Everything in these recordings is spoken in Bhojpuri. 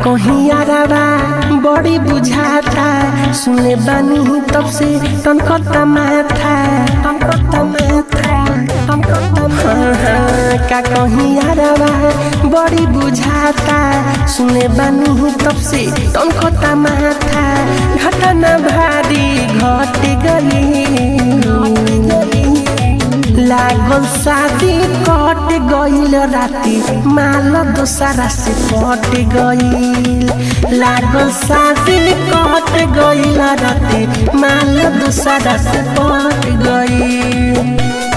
कहीं यारावा बड़ी बुझाता सुने बानी तब से तनकता माथा तनकता माथा तनकता हाँ हाँ का कहीं यारावा बड़ी बुझाता सुने बानी तब से तनकता माथा घटना भारी घट गई लागल शादी कट गईल राती माल दोसरा से पट गईल लागल शादी कट गईल राती माल दोसरा से पट गईल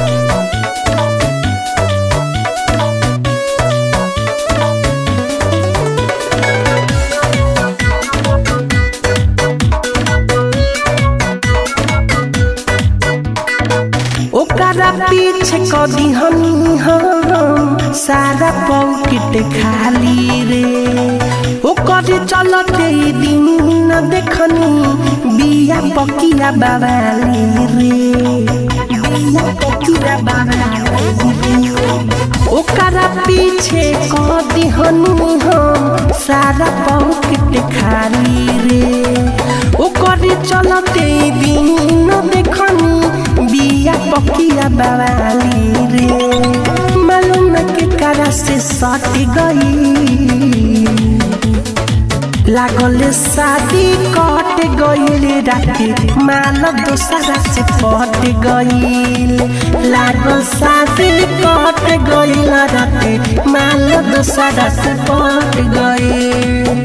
ओकरा पीछे कदी हमी हम सारा पॉकेट खाली रे ओकर चलते दिन न देखनी बिया पकिया बाबाली रे बिया पकिया बाबाली रे ओकरा पीछे कदी हमी हम सारा पॉकेट खाली रे ओकर चलते दिन न देखनी बिया पकिया बाबाली रे मालूम के करा से सट गई लागल शादी कट गईल राती माल दोसरा से पट गईल लागल शादी कट गईल राती माल दोसरा से पट गईल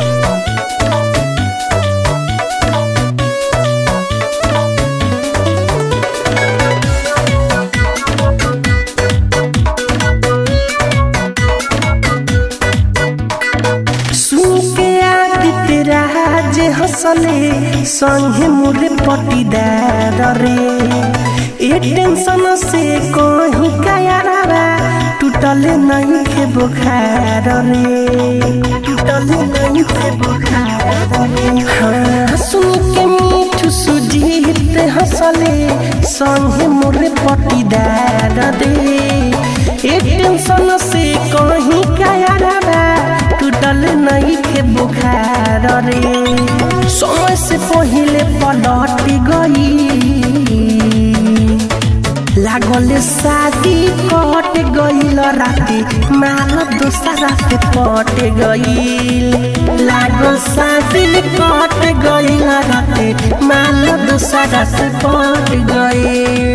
सुके आदित्य राज हंसले संगे मोरे पटीदार रे ए टेंशन से कहीं कायारा टूटल नहीं के बुखार रे टूटल नहीं के बुखार रे हाँ सुन के मीठू सुजीत हंसले संगे मोरे पटीदार रे ए टेंशन से कहीं कायारा टूटल नहीं के बुखार रे समय से पहले पलट गई लागल शादी कट गईल राती माल दोसरा से पट गईल लागल शादी कट गईल राती माल दोसरा से पट गईल